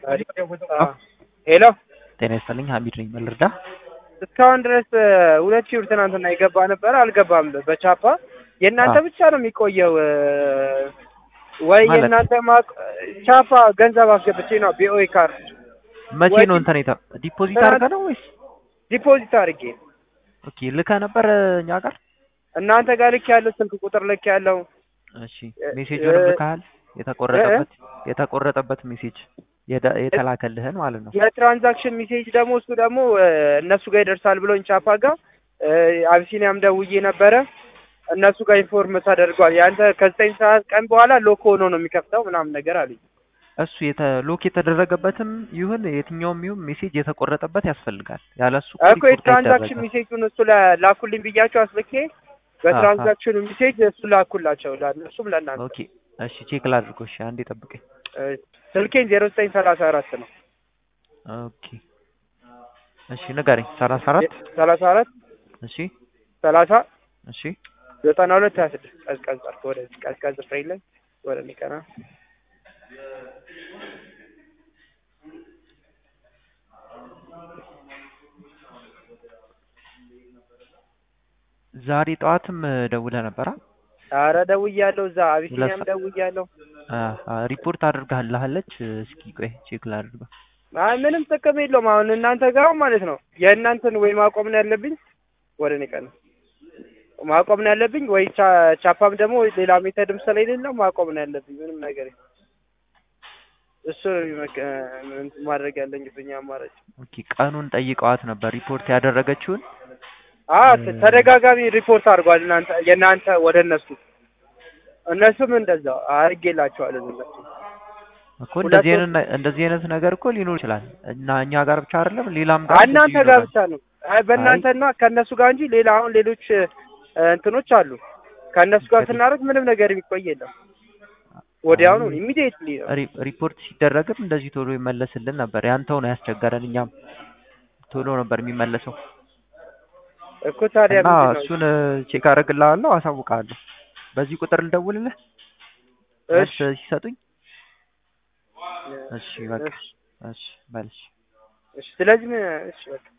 ሄሎ ጤና ይስጥልኝ ሀሚድ ነኝ መልርዳ እስካሁን ድረስ ሁለት ሺህ ብር ትናንትና የገባ ነበረ አልገባም በቻፓ የእናንተ ብቻ ነው የሚቆየው ወይ ማለት? የእናንተ ማቅ ቻፓ ገንዘብ አስገብቼ ነው ቢኦኤ ካርድ መቼ ወይ ነው ዲ- እንትን የተ- ዲፖዚት ትናንት- አድርገህ ነው ወይስ ዲፖዚት አድርጌ ኦኬ ልከህ ነበር እኛ ጋር እናንተ ጋር ልክ ያለው ስልክ ቁጥር ልክ ያለው እሺ እ- ሜሴጁንም እ- ልከሃል የተቆረጠበት የተቆረጠበት ሜሴጅ የደ- የተላከልህን ማለት ነው የትራንዛክሽን ሜሴጅ ደግሞ እሱ ደግሞ እ፣ እነሱ ጋር ይደርሳል ብሎኝ ቻፓ ጋር እ፣ አቢሲኒያም ደውዬ ነበረ እነሱ ጋር ኢንፎርም ተደርጓል ያንተ ከዘጠኝ ሰዓት ቀን በኋላ ሎክ ሆኖ ነው የሚከፍተው ምናምን ነገር አሉኝ እሱ የተ ሎክ የተደረገበትም ይሁን የትኛውም ይሁን ሜሴጅ የተቆረጠበት ያስፈልጋል ያለ እሱ እኮ እኮ ሪፖርት የትራንዛክሽን አይደረግም። ሜሴጁን እሱ ላ- ላኩልኝ ብያቸው አስልኬ በትራንዛክሽኑ ሜሴጅ እሱ ላኩላቸው ለእነሱም ለእናንተ ኦኬ እሺ ቼክ ላድርጎ እሺ አንዴ ጠብቀኝ እ፣ ስልኬን ዜሮ ዘጠኝ ሰላሳ አራት ነው ኦኬ እሺ ንገረኝ ሰላሳ አራት ሰላሳ አራት እሺ ሰላሳ እሺ ዘጠና ሁለት ሀያ ስድስት ቀዝቀዝ አድርጎ ወደዚህ ቀዝቀዝ ፍሬለን ወደ ሚቀና ዛሬ ጠዋትም ደውለህ ነበራ አረ ደውያለሁ እዛ አቢሲኒያም ሁለት ደውያለሁ ሪፖርት አድርጋለች እስኪ ቆይ ቼክ ላድርገው አይ ምንም ጥቅም የለውም አሁን እናንተ ጋር ማለት ነው የእናንተን ወይ ማቆም ነው ያለብኝ ወደ እኔ ቀን ማቆም ነው ያለብኝ ወይ ቻ- ቻፓም ደግሞ ሌላ ሜተድም ስለሌለው ማቆም ነው ያለብኝ ምንም ነገር የለም። እሱ ነው የሚመከ- እንትን ማድረግ ያለኝ ብኛ አማራጭ ኦኬ ቀኑን ጠይቀዋት ነበር ሪፖርት ያደረገችውን አ ተደጋጋሚ ሪፖርት አድርጓል እናንተ የእናንተ ወደ እነሱ እነሱም እንደዛው አድርጌላቸዋለሁ እነሱ እኮ እንደዚህ ሁለቱ- አይነት ነ- እንደዚህ አይነት ነገር እኮ ሊኖር ይችላል እና እኛ ጋር ብቻ አይደለም ሌላም ጋር እናንተ እንደዚሁ ጋር ይኖራል። ብቻ ነው አይ በእናንተና ከእነሱ ጋር እንጂ ሌላ አሁን ሌሎች እ፣ እንትኖች አሉ ከእነሱ ጋር እንግዲህ- ስናደርግ ምንም ነገር የሚቆይ የለም ወዲያውኑ ኢሚዲየትሊ ነው ሪ- ሪፖርት ሲደረግም እንደዚህ ቶሎ ይመለስልን ነበር ያንተው ነው ያስቸገረን እኛም ቶሎ ነበር የሚመለሰው እኮ ታዲያ እና ምንድን ነው እሱን ቼክ አደርግልሃለሁ አሳውቅሃለሁ በዚህ ቁጥር ልደውልልህ መልስ እሺ ሲሰጡኝ እሺ በቃ እሺ እሺ በል እሺ እሺ ስለዚህ ምን እሺ በቃ